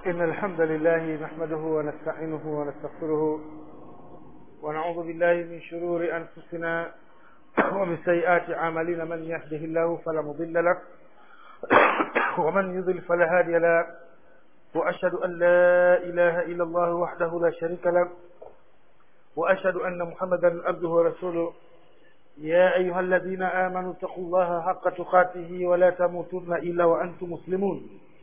إن الحمد لله نحمده ونستعينه ونستغفره ونعوذ بالله من شرور أنفسنا ومن سيئات أعمالنا من يهده الله فلا مضل له ومن يضل فلا هادي له وأشهد أن لا إله إلا الله وحده لا شريك له وأشهد أن محمدا عبده ورسوله يا أيها الذين آمنوا اتقوا الله حق تقاته ولا تموتن إلا وأنتم مسلمون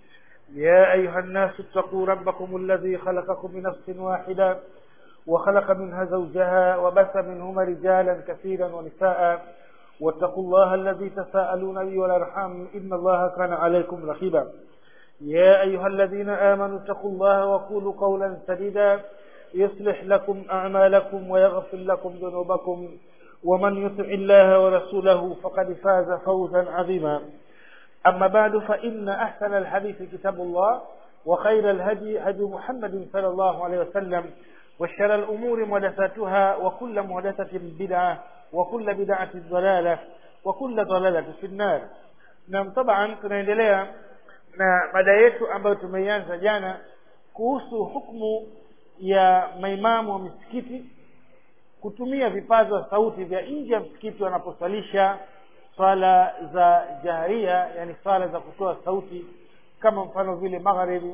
يا أيها الناس اتقوا ربكم الذي خلقكم من نفس واحدة وخلق منها زوجها وبث منهما رجالا كثيرا ونساء واتقوا الله الذي تساءلون به والأرحام إن الله كان عليكم رقيبا يا أيها الذين آمنوا اتقوا الله وقولوا قولا سديدا يصلح لكم أعمالكم ويغفر لكم ذنوبكم ومن يطع الله ورسوله فقد فاز فوزا عظيما أما بعد فإن أحسن الحديث كتاب الله وخير الهدي هدي محمد صلى الله عليه وسلم وشر الأمور محدثاتها وكل محدثة بدعة وكل بدعة ضلالة وكل ضلالة في النار نعم طبعا tunaendelea na mada yetu ambayo tumeianza jana kuhusu hukumu ya maimamu wa misikiti kutumia vipaza sauti vya nje ya msikiti wanaposalisha swala za jaharia yani swala za kutoa sauti kama mfano vile magharibi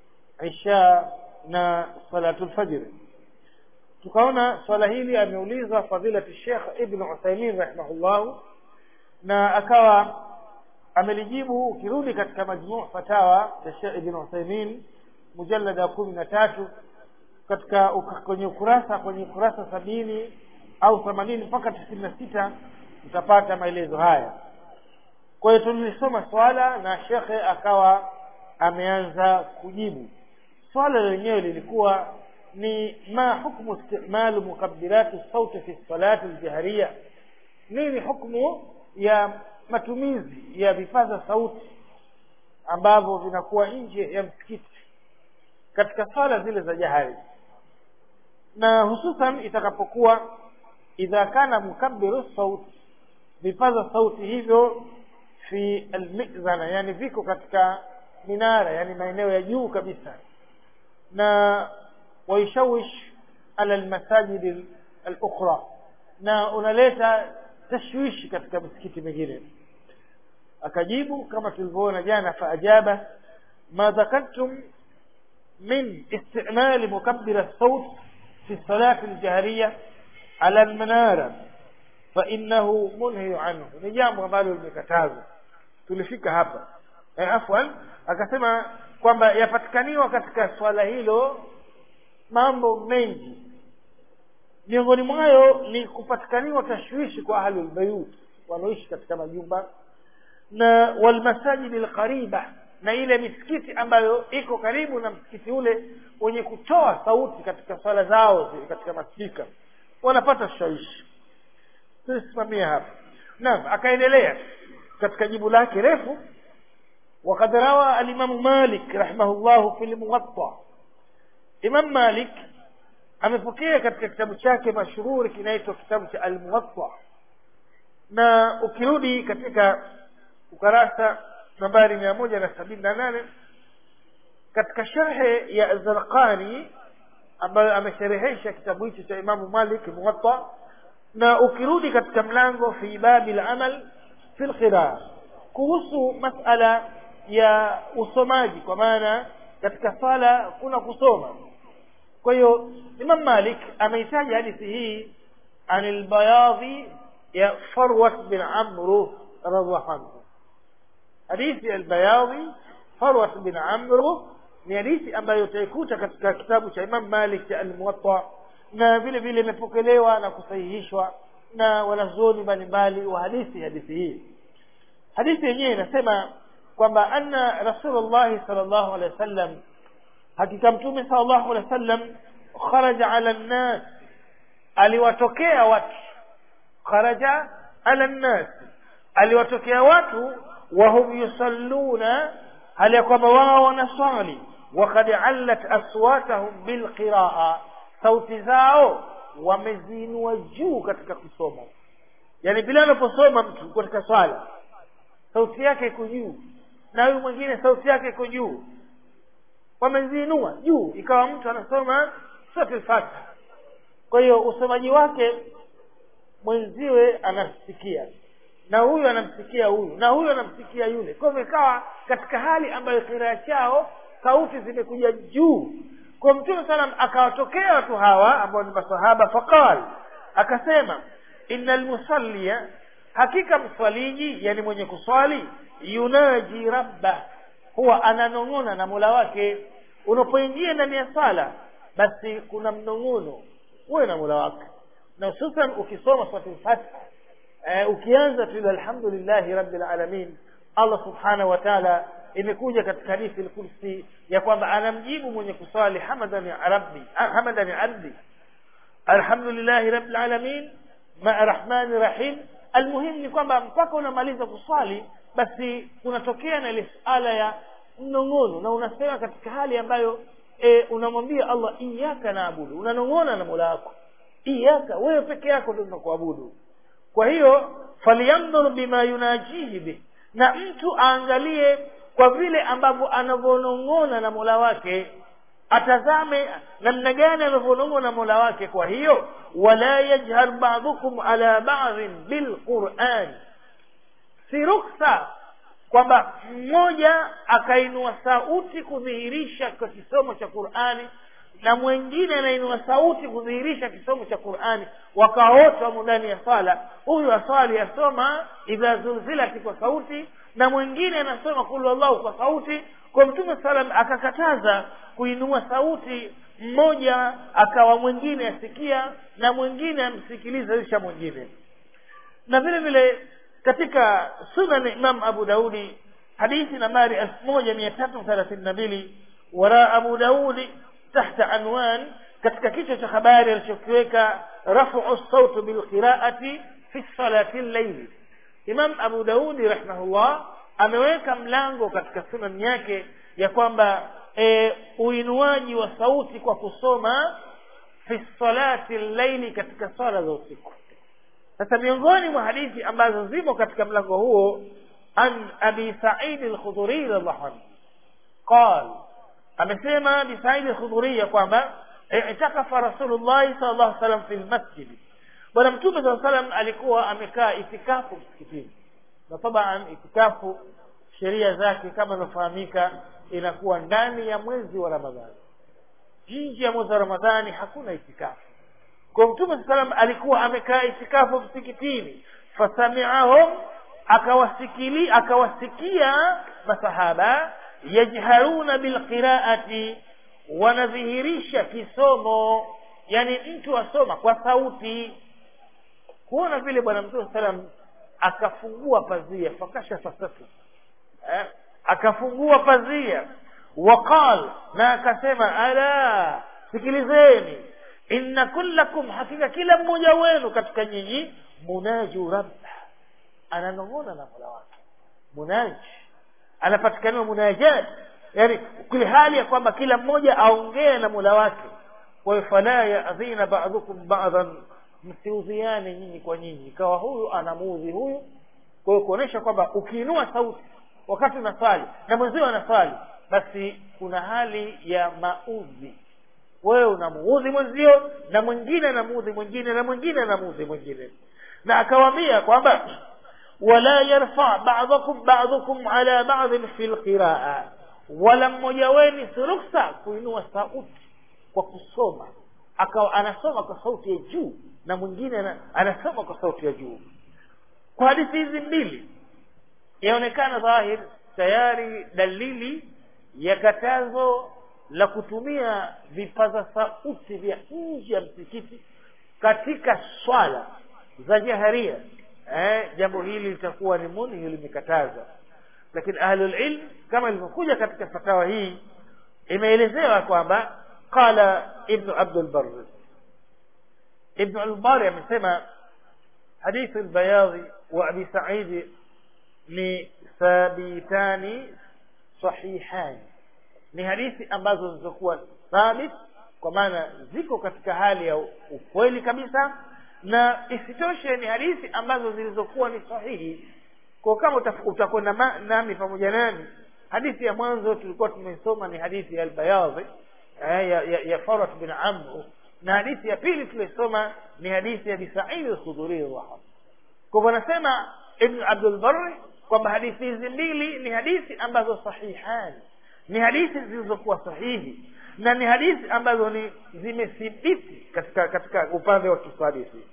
isha na salatul fajr tukaona swala hili ameulizwa fadilati Sheikh Ibn Uthaymeen rahimahullah na akawa amelijibu ukirudi katika majmuu fatawa ya Sheikh Ibn Uthaymeen mujallada ya kumi na tatu katika kwenye ukurasa kwenye ukurasa sabini au themanini mpaka tisini na sita utapata maelezo haya kwa hiyo tulilisoma swala na shekhe akawa ameanza kujibu swala lenyewe lilikuwa ni ma hukmu istimalu mukabirati sauti fi salati aljahariya nini hukmu ya matumizi ya vipaza sauti ambavyo vinakuwa nje ya msikiti katika swala zile za jahari na hususan itakapokuwa idha kana mukabbiru sauti vipaza sauti hivyo fi almizana yani viko katika minara yani maeneo ya juu kabisa na waishawish ala almasajid alukhra na unaleta tashwishi katika misikiti mingine akajibu kama tulivyoona jana faajaba ma dhakartum min istimali mukabbir الصوت في الصلاة الجهرية على المنارة فإنه منهي عنه ni jambo ambalo limekatazwa tulifika hapa eh, afwan akasema kwamba yapatikaniwa katika swala hilo mambo mengi miongoni mwayo ni kupatikaniwa tashwishi kwa ahlul bayut wanaoishi katika majumba na walmasajidi alqariba na ile misikiti ambayo iko karibu na msikiti ule wenye kutoa sauti katika swala zao katika maspika wanapata shawishi tusimamia hapa naam akaendelea katika jibu lake refu وقد روى الإمام مالك رحمه الله في الموطأ إمام مالك amepokea katika kitabu chake mashuhuri kinaitwa kitabu cha al-Muwatta na ukirudi katika ukarasa nambari mia moja na sabini na nane katika sharhe ya Zarqani ambayo amesherehesha kitabu hicho cha Imamu Malik Muwatta na ukirudi katika mlango fi babi al-amal fi al-qiraa kuhusu masala ya usomaji kwa maana katika sala kuna kusoma kwa hiyo Imam Malik ameitaja hadithi hii anil bayadhi ya Farwat bin Amr radhiallahu anhu hadithi al-bayadhi Farwat bin Amr ni hadithi ambayo utaikuta katika kitabu cha Imam Malik cha al-Muwatta na vile vile imepokelewa na kusahihishwa na wanazuoni mbalimbali wa hadithi hadithi hii hadithi yenyewe inasema kwamba anna rasulullah sallallahu alaihi wasallam hakika mtume sallallahu alaihi wasallam kharaja ala nnas aliwatokea watu kharaja ala nnas aliwatokea watu wahum yusalluna hali ya kwamba wao wanaswali wakad allat aswatahum bilqiraa sauti zao wameziinua juu katika kusoma yani bila anaposoma mtu katika swala sauti yake iko juu na huyu mwingine sauti yake iko juu wameziinua juu ikawa mtu anasoma suratul fatiha kwa hiyo usomaji wake mwenziwe anasikia na huyu anamsikia huyu na huyu anamsikia yule kwa hivyo ikawa katika hali ambayo kiraa chao sauti zimekuja juu kwa mtume salam akawatokea watu hawa ambao ni masahaba faqal akasema inna lmusallia hakika mswaliji yani mwenye kuswali yunaji rabba huwa ananong'ona na mola wake unapoingia ndani ya sala basi kuna mnong'ono uwe na mola wake na hususan ukisoma suratul fatiha eh, ukianza tu alhamdulillahi rabbil alamin allah subhanahu wa taala imekuja katika hadithi al-kursi ya kwamba anamjibu mwenye kuswali hamadani rabbi hamadani abdi alhamdulillahi rabbil alamin ma rahmani rahim almuhim ni kwamba mpaka unamaliza kuswali basi kunatokea na ile suala ya mnong'ono na unasema katika hali ambayo e, unamwambia allah iyaka naabudu unanong'ona na mola wako iyaka wewe peke yako ndio tunakuabudu kwa hiyo falyandhur bima yunajihi bih na mtu aangalie kwa vile ambavyo anavyonong'ona na mola wake atazame namna gani anavyonong'ona na mola wake kwa hiyo wala yajhar badukum ala badhin bilquran si ruksa kwamba mmoja akainua sauti kudhihirisha kwa kisomo cha qurani na mwingine anainua sauti kudhihirisha kisomo cha qurani wakawa wote wamo ndani ya sala huyu aswali asoma idha zulzilati kwa sauti na mwingine anasoma kulu allahu kwa sauti kwa mtume salam akakataza kuinua sauti mmoja akawa mwingine asikia na mwingine amsikiliza isha mwingine na vile vile katika sunan imam abu daudi hadithi nambari elfu moja mia tatu thelathini na mbili wara abu daudi tahta anwan katika kichwa cha habari alichokiweka rafu sautu bilqiraati fi salati llaili imam abu daudi rahimahullah ameweka mlango katika sunan yake ya kwamba e, uinuaji wa sauti kwa kusoma fi salati llaili katika swala za usiku sasa miongoni mwa hadithi ambazo zimo katika mlango huo an abi saidi lkhudhuri radiallahu anhu qal amesema abi saidi lkhudhuri ya kwamba itakafa rasulullahi sal llahu salam fi lmasjidi bwana mtume saa salam alikuwa amekaa itikafu msikitini na taban itikafu sheria zake kama inafahamika inakuwa ndani ya mwezi wa ramadhani nje ya mwezi wa ramadhani hakuna itikafu kwa mtume saa salam alikuwa amekaa itikafu msikitini fasamiahum akawasikili akawasikia masahaba yajharuna bilqiraati wanadhihirisha kisomo yani mtu asoma kwa sauti kuona vile bwana mtume salam akafungua pazia fakashafa satu eh? akafungua pazia waqal na akasema ala sikilizeni inna kullakum hakika kila mmoja wenu katika nyinyi munaju rabba ananong'ona na mola wake munaji anapatikaniwa munajat yani kule hali ya kwamba kila mmoja aongee na mola wake kwa hiyo fala yadhina badukum badan msiudhiane nyinyi kwa nyinyi ikawa huyu anamuudhi huyu kwa hiyo kuonyesha kwamba ukiinua sauti wakati unaswali na mwenzio anaswali basi kuna hali ya maudhi wewe unamuudhi mwenzio na mwingine anamuudhi mwingine na mwingine anamuudhi mwingine na akawaambia kwamba wala yarfa ba'dakum ba'dukum ala ba'dhin fi lqiraa wala mmoja wenu si ruksa kuinua sauti kwa kusoma akawa anasoma kwa sauti ya juu na mwingine anasoma kwa sauti ya juu kwa hadithi hizi mbili yaonekana dhahir tayari dalili ya katazo la kutumia vipaza sauti vya nje ya msikiti katika swala za jaharia eh, jambo hili litakuwa ni munhi limekataza lakini ahlulilm kama ilivyokuja katika fatawa hii imeelezewa kwamba qala ibnu abdulbar ibnu albari amesema hadithu lbayadhi wa abi saidi ni thabitani sahihani ni hadithi ambazo zilizokuwa thabit kwa maana ziko katika hali ya ukweli kabisa na isitoshe ni hadithi ambazo zilizokuwa ni sahihi kwa kama utakwenda nami pamoja nami hadithi ya mwanzo tulikuwa tumesoma ni hadithi ya albayadhi eh, ya, ya, ya farat bin amr na hadithi ya pili tulisoma ni hadithi ya bisaidi lkhudhuri radhiallahu kwa hivyo anasema ibn abdul barri kwamba hadithi hizi mbili ni hadithi ambazo sahihani ni hadithi zilizokuwa sahihi na ni hadithi ambazo ni zimethibiti katika katika upande wa kisadithi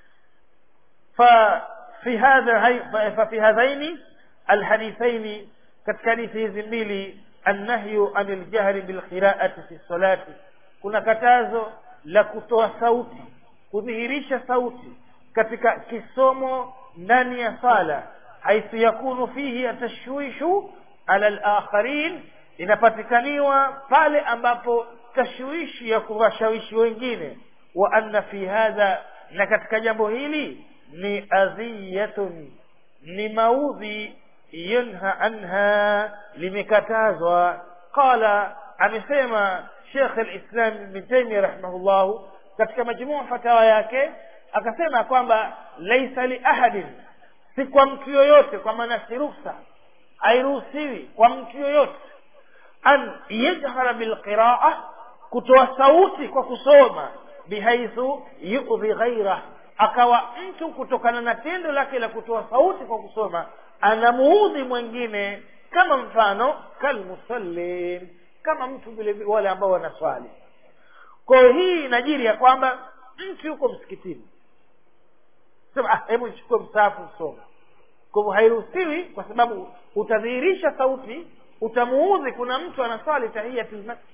ففي هذا ففي هذين الحديثين katika hadithi hizi mbili annahyu anil jahri bil qira'ati fi salati kuna katazo la kutoa sauti kudhihirisha sauti katika kisomo ndani ya sala haithu yakunu fihi atashwishu ala al-akharin inapatikaniwa pale ambapo tashwishi ya kuwashawishi wengine wa anna fi hadha na katika jambo hili ni adhiyatun ni maudhi yunha anha limekatazwa qala amesema Sheikh al-Islam Ibn Taymiyyah rahimahullah katika majmuu fatawa yake akasema kwamba laisa li ahadin si kwa mtu yoyote kwa maana si ruksa hairuhusiwi kwa mtu yoyote an yajhara bilqiraa kutoa sauti kwa kusoma bihaithu yudhi ghaira akawa mtu kutokana na tendo lake la kutoa sauti kwa kusoma anamuudhi mwingine kama mfano kalmusallin kama mtu vile vile wale ambao wanaswali kwa hiyo hii inajiri ya kwamba mtu yuko msikitini sema ah, hebu nichukue msaafu usome kwa hivyo hairuhusiwi kwa sababu utadhihirisha sauti utamuudhi kuna mtu anaswali tahiyatul masjid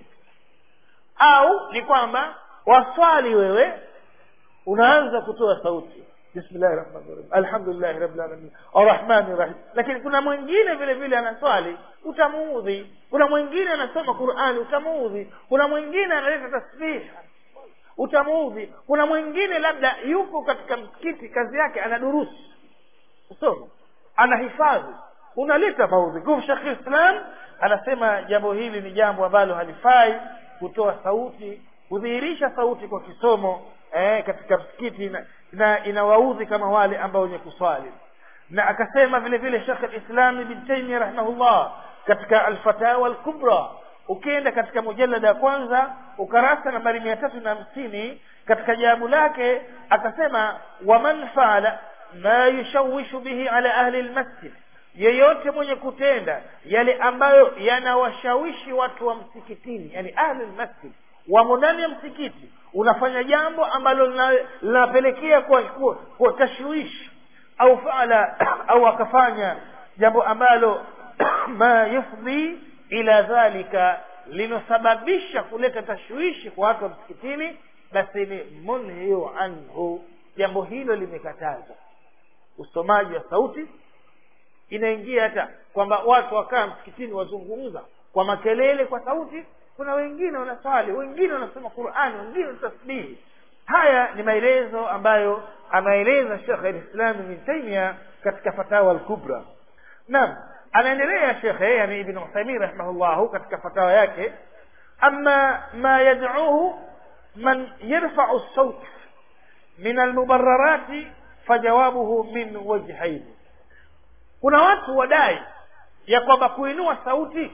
au ni kwamba waswali wewe unaanza kutoa sauti bismillahi rahmani rahim alhamdulillahi rabbil alamin arrahmani rahim lakini kuna mwingine vile vile anaswali utamuudhi kuna mwingine anasoma qurani utamuudhi kuna mwingine analeta tasbiha utamuudhi kuna mwingine labda yupo katika msikiti kazi yake anadurusu kusoma anahifadhi unaleta maudhi kwa shekh islam anasema jambo hili ni jambo ambalo halifai kutoa sauti kudhihirisha sauti kwa kisomo eh, katika msikiti na, na inawaudhi kama wale ambao wenye kuswali na akasema vile vile shekh alislam ibn taimia rahimahullah katika alfatawa alkubra ukienda katika mujalada ya kwanza ukarasa nambari mia tatu na hamsini katika jawabu lake akasema waman faala ma yushawishu bihi ala ahli lmasjid yeyote mwenye kutenda yale ambayo yanawashawishi watu wa msikitini yani ahli lmasjid wamo ndani ya msikiti unafanya jambo ambalo linapelekea kwa, kwa, kwa tashwishi au faala au akafanya jambo ambalo ma yufdhi ila dhalika linosababisha kuleta tashwishi kwa watu wa msikitini basi ni munhiyu anhu jambo hilo limekatazwa usomaji wa sauti inaingia hata kwamba watu wakaa msikitini wazungumza kwa makelele kwa sauti kuna wengine wanaswali wengine wanasoma qurani wengine tasbihi haya ni maelezo ambayo anaeleza shekh alislam ibn taimia katika fatawa alkubra naam anaendelea shekhe yani ibn uthaimin rahimahullahu katika fatawa yake ama ma yadcuhu man yarfau saut min almubararati fajawabuhu min wajhaini kuna watu wadai ya kwamba kuinua sauti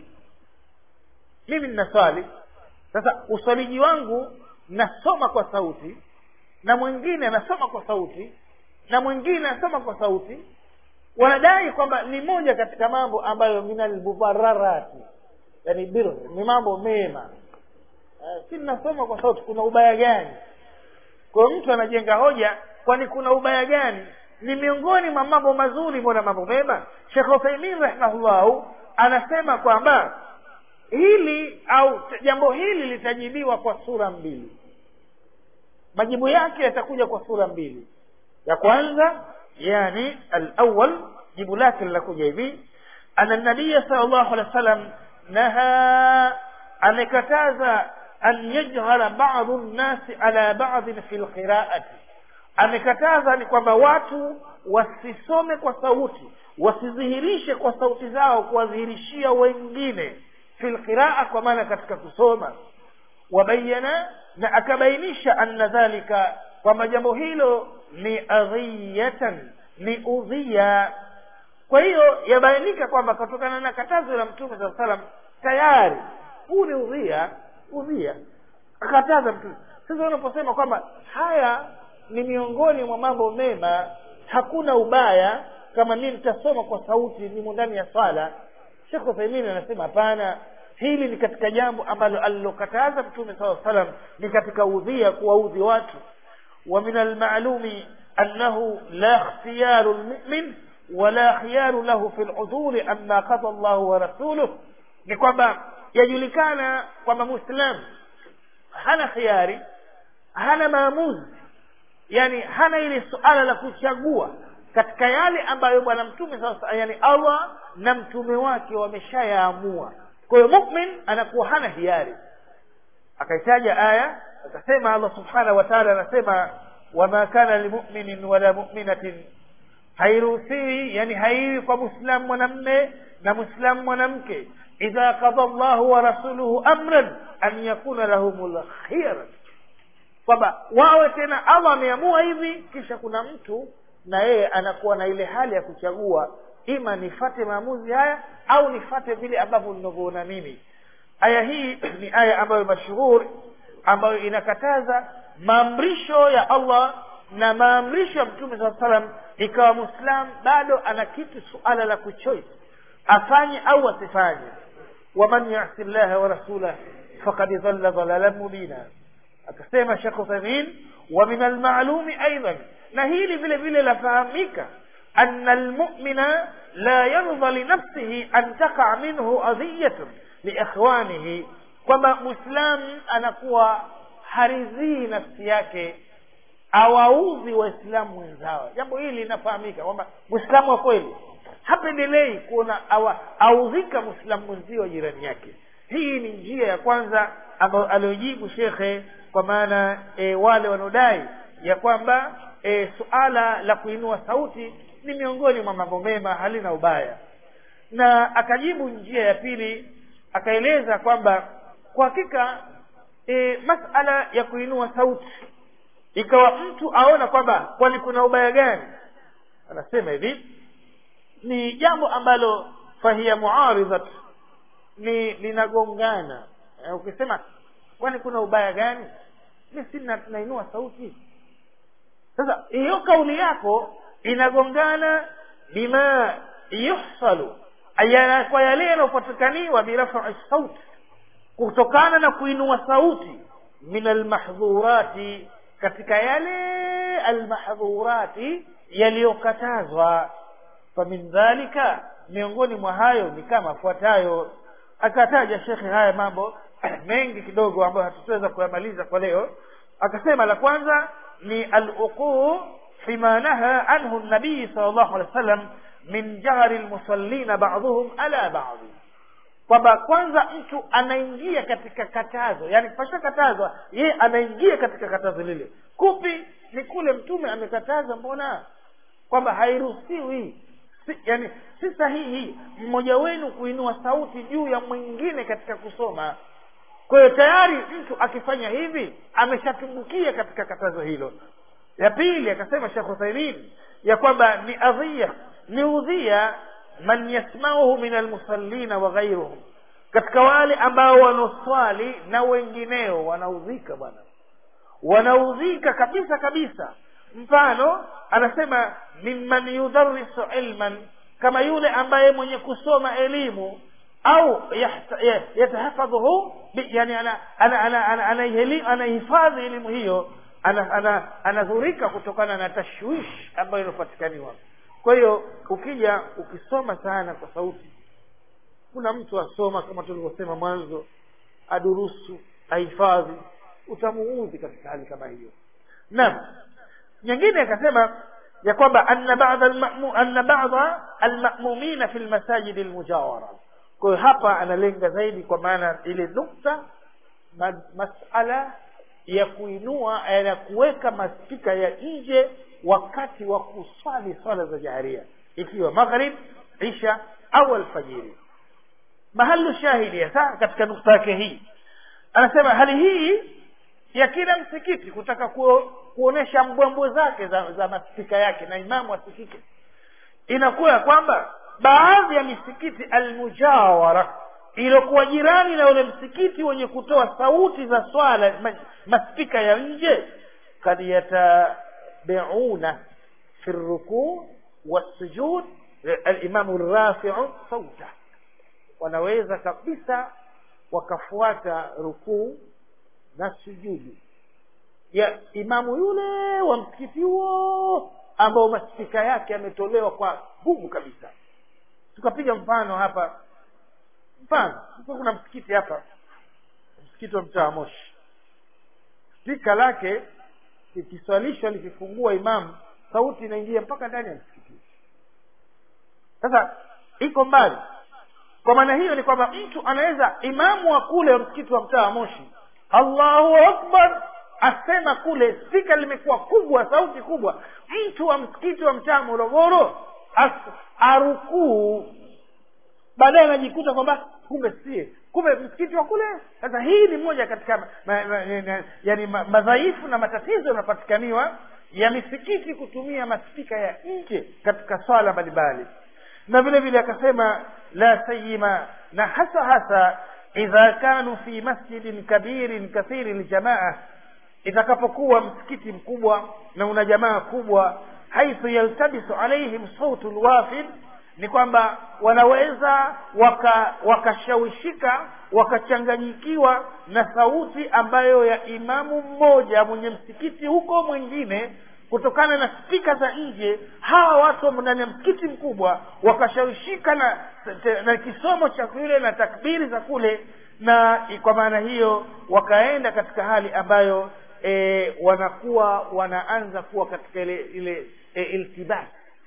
mimi ninaswali sasa uswaliji wangu nasoma kwa sauti na mwingine anasoma kwa sauti na mwingine anasoma kwa sauti wanadai kwamba ni moja katika mambo ambayo minalmubararati yani bir ni mambo mema uh, si ninasoma kwa sauti kuna ubaya gani kwa mtu anajenga hoja kwani kuna ubaya gani ni miongoni mwa mambo mazuri mbona mambo mema shekh uthaimin rahimahullahu anasema kwamba hili au jambo hili litajibiwa kwa sura mbili majibu yake yatakuja kwa sura mbili ya kwanza yani alawal jibu lake linakuja hivi ana nabiya sal llahu alehi wa sallam naha amekataza an yajhara badu nnasi ala badin fi lqiraati amekataza ni kwamba watu wasisome kwa sauti wasidhihirishe kwa sauti zao kuwadhihirishia wengine fi lqiraa kwa maana katika kusoma wabayana na akabainisha anna dhalika kwamba jambo hilo ni adhiyatan ni udhiya kwa hiyo yabainika kwamba kutokana na katazo la mtume saa salam tayari huu ni udhia udhia akataza mtume sasa unaposema kwamba haya ni miongoni mwa mambo mema hakuna ubaya kama mimi nitasoma kwa sauti nimo ndani ya swala shekh uthaimini anasema hapana hili ni katika jambo ambalo alilokataza mtume saa salam ni katika udhia kuwaudhi watu wa min almalumi annahu la ikhtiyaru lmumin wala khiyaru lahu fi ludhuri amma qada llahu wa rasuluh ni kwamba yajulikana kwamba muislam hana khiari hana maamuzi yani hana ile suala la kuchagua katika yale ambayo bwana mtume sasa yani allah na mtume wake wameshayaamua kwa hiyo mumin anakuwa hana hiari akaitaja aya akasema allah subhanahu wa taala anasema wama kana limuminin wala muminatin hairuhusiwi yani haiwi kwa mwislamu mwanamme na mwislamu mwanamke idha qada llahu wa rasuluhu amran an yakuna lahum lkhiyara kwamba wawe tena allah ameamua hivi kisha kuna mtu na yeye anakuwa na ile hali ya kuchagua ima nifate maamuzi haya au nifate vile ambavyo ninavyoona mimi aya hii ni aya ambayo mashuhuri ambayo inakataza maamrisho ya allah na maamrisho ya mtume saa salam ikawa mwislam bado ana kitu suala la kuchoice afanye au asifanye waman yasi llaha wa rasulah fakad dhalla dhalalan mubina akasema shekh uthamin wa min almalumi aidan na hili vile vile lafahamika ana almumina la yardha linafsihi an taqa minhu adhiyatun liikhwanihi kwamba mwislamu anakuwa haridhii nafsi yake awaudhi waislamu wenzao jambo hili linafahamika kwamba mwislamu wa kweli hapendelei kuona audhika mwislamu mwenzio wa jirani yake hii ni njia ya kwanza ambayo aliojibu shekhe kwa maana e, wale wanaodai ya kwamba e, suala la kuinua sauti ni miongoni mwa mambo mema halina ubaya na akajibu njia ya pili akaeleza kwamba kwa hakika e, masala ya kuinua sauti ikawa mtu aona kwamba kwani kuna ubaya gani anasema hivi ni jambo ambalo fahiya muaridhat ni linagongana e, ukisema kwani kuna ubaya gani mi si nainua sauti sasa hiyo kauli yako inagongana bima yuhsalu kwa yale yanayopatikaniwa birafai sauti kutokana na kuinua sauti min almahdhurati katika yale almahdhurati yaliyokatazwa famin dhalika miongoni mwa hayo ni kama afuatayo akataja shekhe haya mambo mengi kidogo ambayo hatutaweza kuyamaliza kwa leo akasema la kwanza ni aluquu fima naha anhu nabii sal llahu alehi wa sallam min jahri lmusallina baduhum ala badi kwamba kwanza mtu anaingia katika katazo yani pasha katazwa yeye anaingia katika katazo lile kupi ni kule mtume amekataza mbona kwamba hairuhusiwi si, yani si sahihi mmoja wenu kuinua sauti juu ya mwingine katika kusoma kwa hiyo tayari mtu akifanya hivi ameshatumbukia katika katazo hilo ya pili akasema shekh uthaimin ya kwamba ni adhia ni udhia man yasmauhu min almusallina wa ghairuhum katika wale ambao wanaoswali na wengineo wanaudhika bwana wanaudhika kabisa kabisa mfano anasema mimman yudharisu ilman kama yule ambaye mwenye kusoma elimu au yatahafadhuhu yani anahifadhi elimu hiyo anadhurika kutokana na tashwish ambayo inapatikaniwa kwa hiyo ukija ukisoma sana kwa sauti kuna mtu asoma kama tulivyosema mwanzo adurusu ahifadhi utamuudhi katika hali kama hiyo naam nyingine akasema ya kwamba anna ba'dha al-ma'mu anna ba'dha al-ma'mumina fi al-masajid al-mujawara kwa hiyo hapa analenga zaidi kwa maana ile nukta ma, masala ya kuinua ya kuweka maspika ya nje wakati wa kuswali swala za jaharia ikiwa maghrib isha au alfajiri mahalu shahidi hasa katika nukta yake hii anasema hali hii ya kila msikiti kutaka ku, kuonesha mbwembwe zake za, za maspika yake na imamu asikike inakuwa ya kwamba baadhi ya misikiti almujawara iliyokuwa jirani na ule msikiti wenye kutoa sauti za swala ma- maspika ya nje kad yatabiuna fi rukuu والسجود الإمام الرافع صوته wanaweza kabisa wakafuata rukuu na sujudu ya imamu yule wa msikiti huo ambao maspika yake yametolewa kwa nguvu kabisa tukapiga mfano hapa mfano sasa kuna msikiti hapa msikiti wa mtaa wa moshi spika lake likiswalishwa likifungua imamu sauti inaingia mpaka ndani ya msikiti sasa iko mbali kwa maana hiyo ni kwamba mtu anaweza imamu wa kule wa msikiti wa mtaa wa moshi allahu akbar asema kule spika limekuwa kubwa sauti kubwa mtu wa msikiti wa mtaa morogoro as- arukuu baadaye anajikuta kwamba kumbe sie kumbe msikiti wa kule sasa hii ni moja katika ma, ma, ma, ma, yani ma, madhaifu na matatizo yanapatikaniwa ya misikiti kutumia maspika ya nje katika swala mbalimbali na vile vile akasema la sayima na hasa hasa idha kanu fi masjidin kabirin kathiri ljamaa itakapokuwa msikiti mkubwa na una jamaa kubwa haithu yaltabisu alaihim sautu lwafid ni kwamba wanaweza waka wakashawishika wakachanganyikiwa na sauti ambayo ya imamu mmoja mwenye msikiti huko mwingine kutokana na spika za nje hawa watu wamo ndani ya msikiti mkubwa wakashawishika na, na kisomo cha kule na takbiri za kule na kwa maana hiyo wakaenda katika hali ambayo e, wanakuwa wanaanza kuwa katika ile ile e, iltibas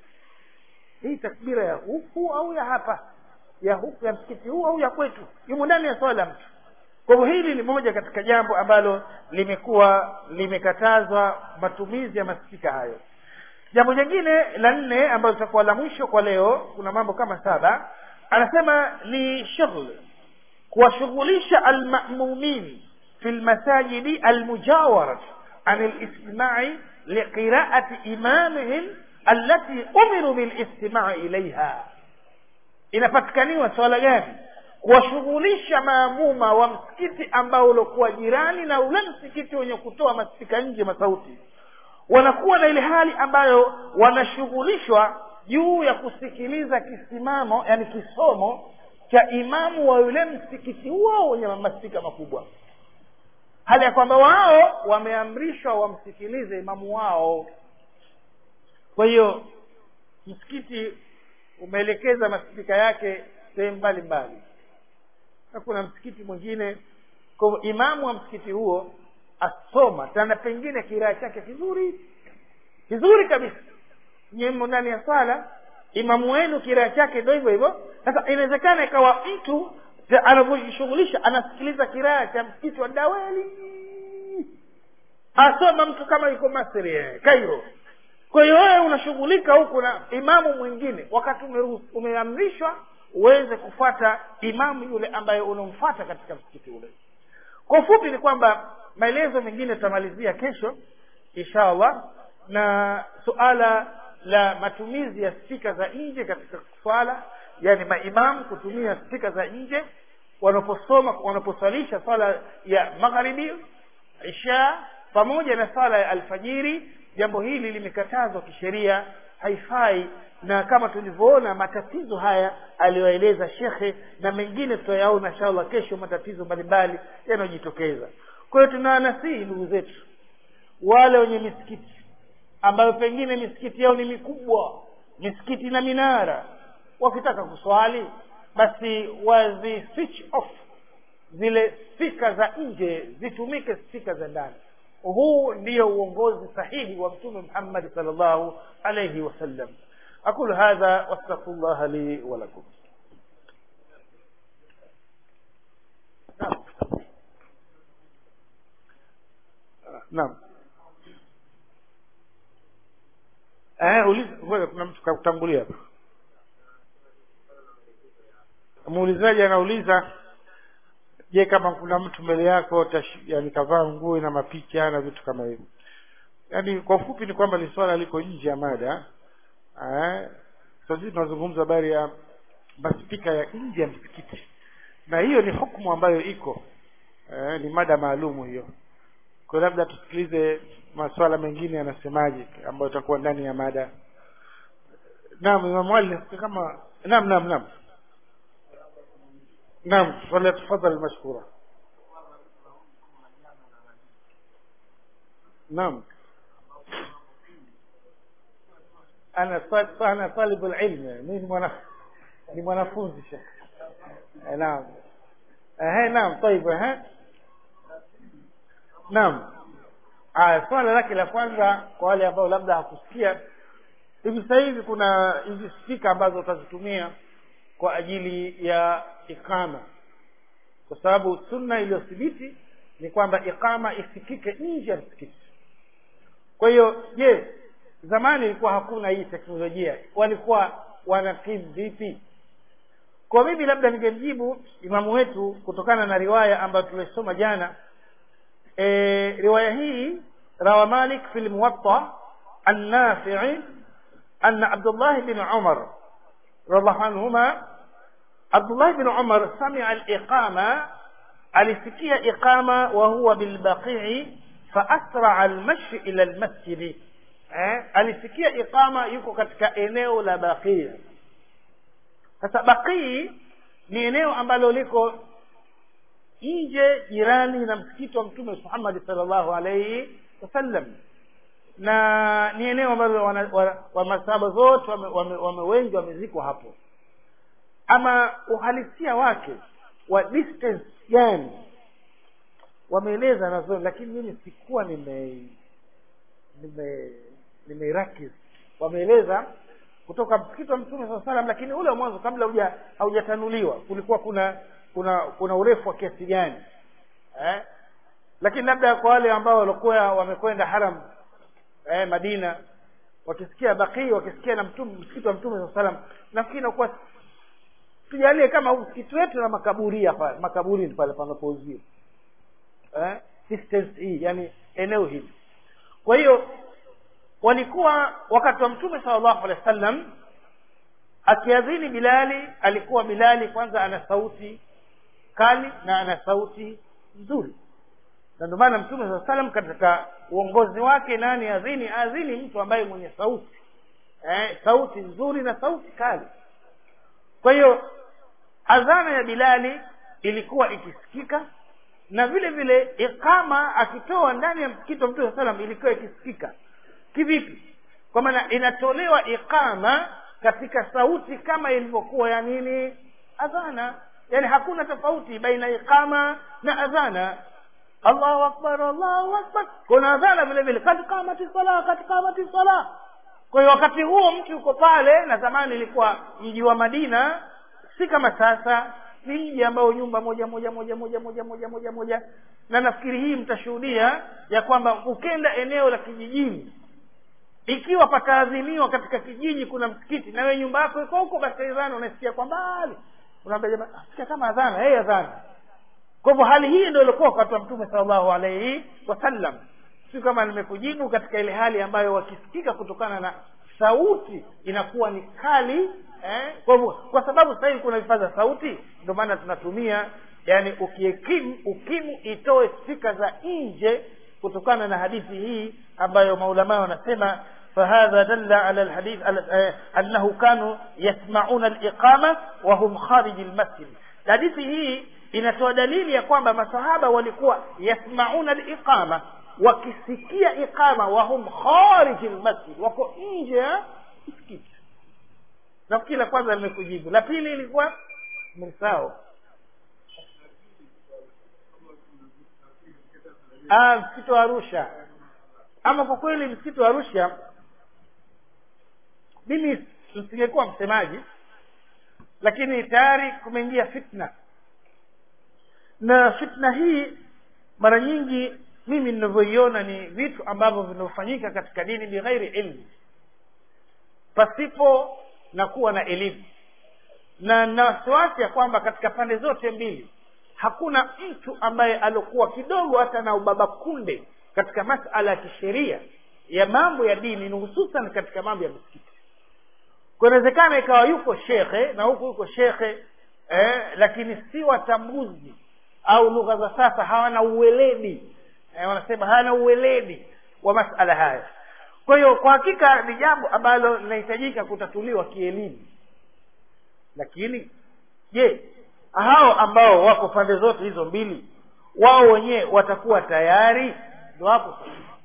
hii takbira ya huku au ya hapa ya huku ya msikiti huu au ya kwetu yumo ndani ya swala mtu kwa hivyo hili ni moja katika jambo ambalo limekuwa limekatazwa matumizi ya maspika hayo jambo jingine la nne ambalo litakuwa la mwisho kwa leo kuna mambo kama saba anasema ni shughul kuwashughulisha almamumin fi lmasajidi almujawarat an listimai liqiraati imamihim allati umiru bilistimai ilaiha inapatikaniwa swala gani kuwashughulisha maamuma wa msikiti ambao uliokuwa jirani na ule msikiti wenye kutoa maspika nje masauti wanakuwa na ile hali ambayo wanashughulishwa juu ya kusikiliza kisimamo yani kisomo cha imamu wa yule msikiti huo wenye maspika makubwa hali ya kwamba wao wameamrishwa wamsikilize imamu wao kwa hiyo msikiti umeelekeza maspika yake sehemu mbalimbali na kuna msikiti mwingine kwa imamu wa msikiti huo asoma tena pengine kiraa chake kizuri kizuri kabisa nyemo ndani ya swala imamu wenu kiraa chake ndo hivyo hivyo sasa inawezekana ikawa mtu anavyojishughulisha anasikiliza kiraa cha msikiti wa daweli asoma mtu kama yuko masri eh, kairo kwa hiyo wewe unashughulika huku na imamu mwingine wakati umeamrishwa uweze kufata imamu yule ambaye unamfata katika msikiti ule kwa ufupi ni kwamba maelezo mengine tutamalizia kesho insha allah na suala la matumizi ya spika za nje katika swala yani maimamu kutumia spika za nje wanaposoma wanaposwalisha swala ya magharibi isha pamoja na swala ya alfajiri jambo hili limekatazwa kisheria haifai na kama tulivyoona matatizo haya aliyoeleza shekhe na mengine tutayaona inshallah kesho matatizo mbalimbali yanayojitokeza kwa hiyo tunawanasihi ndugu zetu wale wenye misikiti ambayo pengine misikiti yao ni mikubwa misikiti na minara wakitaka kuswali basi wazi switch off zile spika za nje zitumike spika za ndani huu ndiyo uongozi sahihi wa mtume muhammadi sal llahu alaihi wasallam aqulu hadha wastaghfiru llaha li walakum naam eh uliza ngoja kuna mtu kakutangulia hapa muulizaji anauliza je kama kuna mtu mbele yako tash, yani kavaa nguo na mapicha na vitu kama hivyo yaani kwa ufupi ni kwamba ni swala liko nje ya mada eh sasa sisi tunazungumza habari ya maspika ya nje ya msikiti na hiyo ni hukumu ambayo iko eh, ni mada maalumu hiyo kwa labda tusikilize masuala mengine yanasemaje ambayo itakuwa ndani ya mada naam imam ali kama naam naam naam naam falyatafadhal mashkura naam ana ana talibu ilm mimi ni mwana ni mwanafunzi shekh naam eh naam طيب eh naam aya swala lake la kwanza kwa wale ambao labda hakusikia hivi sasa hivi kuna hizi spika ambazo utazitumia kwa ajili ya ikama kwa sababu sunna iliyothibiti ni kwamba ikama isikike nje ya msikiti kwa hiyo je zamani ilikuwa hakuna hii teknolojia walikuwa wanakimu vipi kwa mimi labda ningemjibu imamu wetu kutokana na riwaya ambayo tulisoma jana e, riwaya hii rawa malik fi lmuwatta annafii anna abdullah bin umar radiallahu anhuma abdullah bin umar samia aliqama alisikia iqama wa huwa bilbaqii faasraa almashi ila lmasjidi eh, alisikia iqama yuko katika eneo la baqii sasa baqii ni eneo ambalo liko nje jirani na msikiti wa mtume muhammadi salllahu alaihi wasallam na ni eneo ambalo wa masahaba zote wame, wame, wame wengi wamezikwa hapo ama uhalisia wake wa distance gani wameeleza nazo lakini mimi sikuwa nime nime nimeirakis wameeleza kutoka msikiti wa mtume saa salam lakini ule wa mwanzo kabla huja haujatanuliwa kulikuwa kuna kuna kuna urefu wa kiasi gani eh? lakini labda kwa wale ambao walikuwa wamekwenda haram eh, madina wakisikia bakii wakisikia na mtume msikiti wa mtume saa salam nafikiri nakuwa tujalie kama msikiti wetu na makaburia pale makaburini pale panapouziwa eh? distance hii yani eneo hili kwa hiyo walikuwa wakati wa mtume salllahu alehi wa sallam akiadhini bilali alikuwa bilali kwanza ana sauti kali na ana sauti nzuri na ndio maana mtume saa salam katika uongozi wake nani adhini adhini mtu ambaye mwenye sauti eh, sauti nzuri na sauti kali kwa hiyo adhana ya bilali ilikuwa ikisikika na vile vile iqama akitoa ndani ya msikiti wa mtume saa salam ilikuwa ikisikika kivipi kwa maana inatolewa iqama katika sauti kama ilivyokuwa ya nini adhana yani hakuna tofauti baina iqama na adhana allahu akbar allahu akbar kuna adhana vile vile kad kamati sala kad kamati sala kwa hiyo wakati huo mtu yuko pale na zamani ilikuwa mji wa madina si kama sasa ni mji ambao nyumba moja moja moja moja moja moja moja moja na nafikiri hii mtashuhudia ya kwamba ukenda eneo la kijijini ikiwa pataadhiniwa katika kijiji kuna msikiti na wewe nyumba yako iko huko basi adhana unasikia kwa mbali unaambia jamaa sikia kama adhana hey adhana kwa hivyo hali hii ndio ilikuwa wakati wa mtume sallallahu alaihi wasallam si kama nimekujibu katika ile hali ambayo wakisikika kutokana na sauti inakuwa ni kali eh? kwa hivyo kwa sababu sasa hivi kuna vifaa za sauti ndio maana tunatumia yani ukiekimu ukimu itoe spika za nje kutokana na hadithi hii ambayo maulamaa wanasema فهذا دل على الحديث أنه كانوا يسمعون الإقامة وهم خارج المسجد hadithi hii inatoa dalili ya kwamba masahaba walikuwa yasmauna liqama wakisikia iqama wahum khariji lmasjid wako nje ya msikiti nafikiri la kwanza limekujibu la pili ilikuwa msao msikiti wa arusha ama kwa kweli msikiti wa arusha mimi msingekuwa msemaji lakini tayari kumeingia fitna na fitna hii mara nyingi mimi ninavyoiona ni vitu ambavyo vinavyofanyika katika dini bighairi ilmu pasipo na kuwa na elimu na na wasiwasi ya kwamba katika pande zote mbili hakuna mtu ambaye aliokuwa kidogo hata na ubaba kunde katika masala ya kisheria ya mambo ya dini ni hususan katika mambo ya misikiti kunawezekana ikawa yuko shekhe na huku yuko shekhe eh, lakini si watambuzi au lugha za sasa hawana uweledi eh, wanasema hawana uweledi wa masala haya kwa hiyo kwa hakika ni jambo ambalo linahitajika kutatuliwa kielimu lakini je hao ambao wako pande zote hizo mbili wao wenyewe watakuwa tayari ndo hapo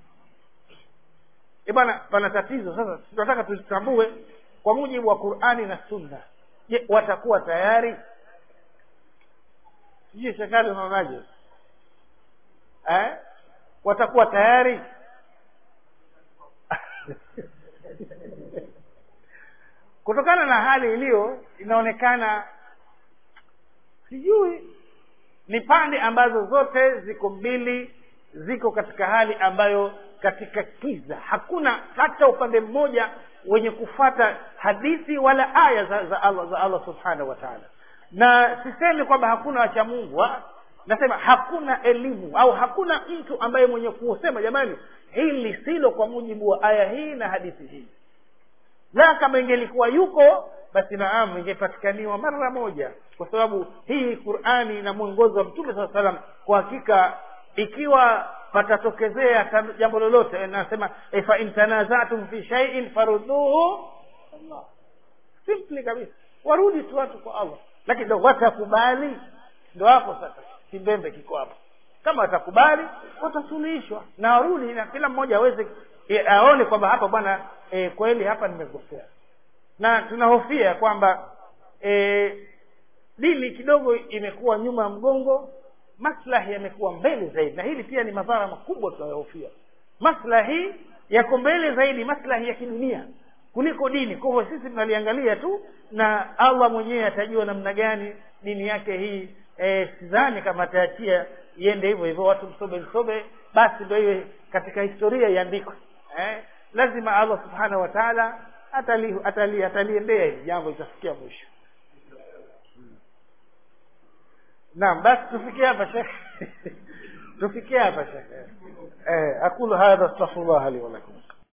e bana pana tatizo sasa tunataka tutambue kwa mujibu wa qurani na sunna je watakuwa tayari sijui shekali unaonaje eh? watakuwa tayari kutokana na hali iliyo inaonekana sijui ni pande ambazo zote ziko mbili ziko katika hali ambayo katika kiza hakuna hata upande mmoja wenye kufata hadithi wala aya za, za allah za allah subhanahu wa taala na sisemi kwamba hakuna wacha mungu ha? nasema hakuna elimu au hakuna mtu ambaye mwenye kusema jamani hili silo kwa mujibu wa aya hii na hadithi hii la kama ingelikuwa yuko basi naam ingepatikaniwa mara moja kwa sababu hii qurani na mwongozo wa mtume saa salam kwa hakika ikiwa patatokezea jambo lolote nasema e, fa in tanazatum fi shaiin farudhuhu allah simply kabisa warudi tu watu kwa allah lakini ndo watakubali ndo hapo sasa kimbembe kiko hapo kama watakubali watasuluhishwa na warudi na kila mmoja aweze e, aone kwamba hapa bwana e, kweli hapa nimekosea na tunahofia kwamba e, dini kidogo imekuwa nyuma ya mgongo maslahi yamekuwa mbele zaidi na hili pia ni madhara makubwa tunayohofia maslahi yako mbele zaidi maslahi ya kidunia kuliko dini kwa hivyo sisi tunaliangalia tu na allah mwenyewe atajua namna gani dini yake hii e, sidhani kama ataachia iende hivyo hivyo watu msobe msobe basi ndo iwe katika historia iandikwe eh? lazima allah subhanahu wa taala ataliendea atali, atali hili jambo itafikia mwisho naam basi tufikie hapa shekhe tufikie hapa shekhe eh, aqulu hadha astaghfirullah li wa lakum